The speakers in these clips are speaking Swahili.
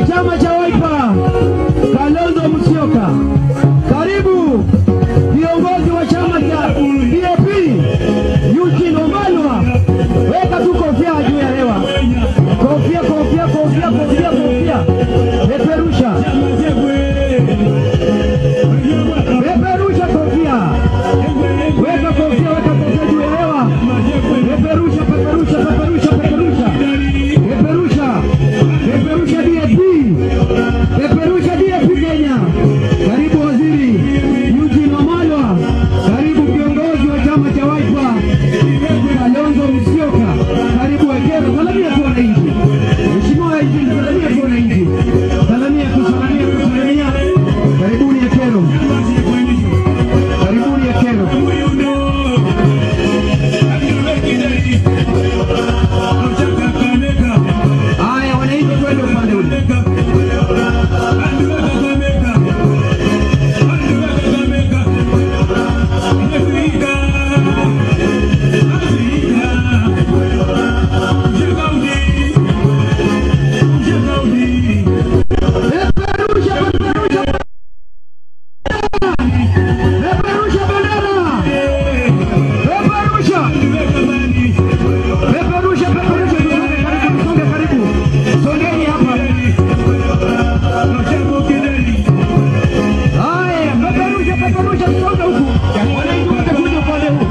chama cha Wiper Kalonzo Musyoka. Karibu viongozi wa chama cha DAP Eugene Wamalwa, weka tu kofia juu ya hewa, kofia kofia kofia kofia kofia, peperusha peperusha kofia, weka kofia, weka kofia juu ya hewa, peperusha peperusha peperusha peperusha peperusha peperusha DAP peperusha DAP Kenya. Karibu waziri Eugene Wamalwa, karibu viongozi wa chama cha Wiper Kalonzo Musyoka, karibu Ekero, salamia tu wananchi. Mheshimiwa Eugene, salamia tu wananchi, salamia tu, salamia tu, salamia. Karibuni Ekero, karibuni Ekero. Haya, wananchi twende upande ule. Peperusha, peperusha, peperusha bendera, peperusha, peperusha, peperusha. Karibu, songe karibu, songeni hapa. Haya, peperusha, peperusha, songe huku. Wananchi wote kuja upande huu.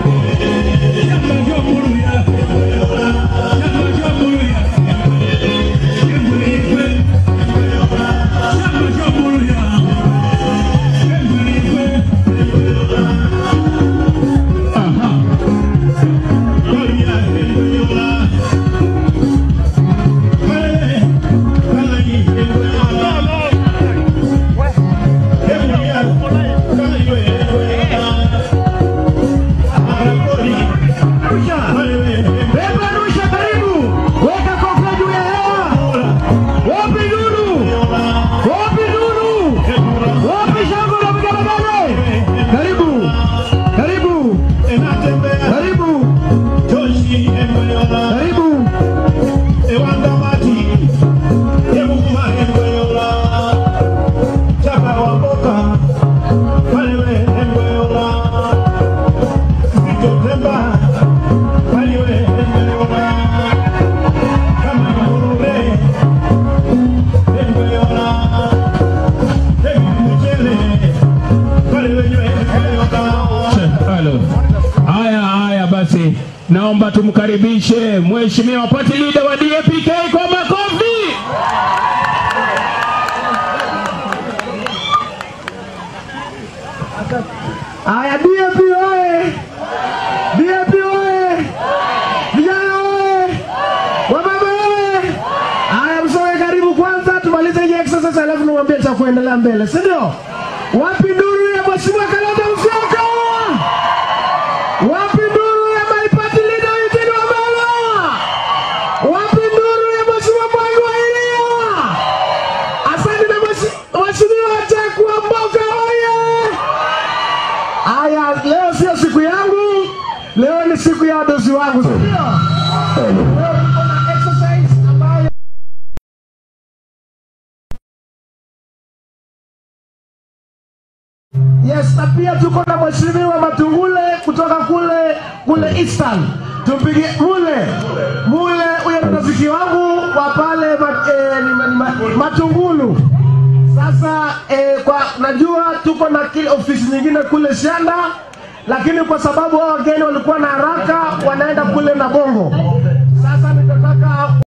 Peperusha, karibu, weka kofia juu ya hewa. Wapi nuru? Wapi nuru? Wapi shangwe la vigelegele? Karibu, karibu, karibu, karibu. Halo. Haya haya basi, naomba tumkaribishe mheshimiwa party leader wa DAPK kwa makofi. Haya, DAP oye! DAP oye! Vijana oye! Wamama oye! Haya, msoe karibu kwanza, tumalize hii exercise alafu niwaambie cha kuendelea mbele, si ndio? Wapi nduru ya mheshimiwa Kalonzo Musyoka? Wapi nduru ya my party leader Eugene Wamalwa? Wapi nduru ya mheshimiwa Mwangi wa Iria? Asante na mheshimiwa mheshimiwa Jack Wamboka oye! Haya, leo sio siku yangu, leo ni siku ya wadosi wangu, si ndio? Leo tuko na exercise ambayo Yes, na pia tuko na mheshimiwa Matungule kutoka kule kule Eastern. Tumpigie mule mule, huyo ni rafiki wangu wa pale ma, eh, ni, ma, ni, ma, Matungulu. Sasa eh, kwa najua tuko na kile ofisi nyingine kule Shanda, lakini kwa sababu hao wageni walikuwa na haraka, wanaenda kule na Bongo.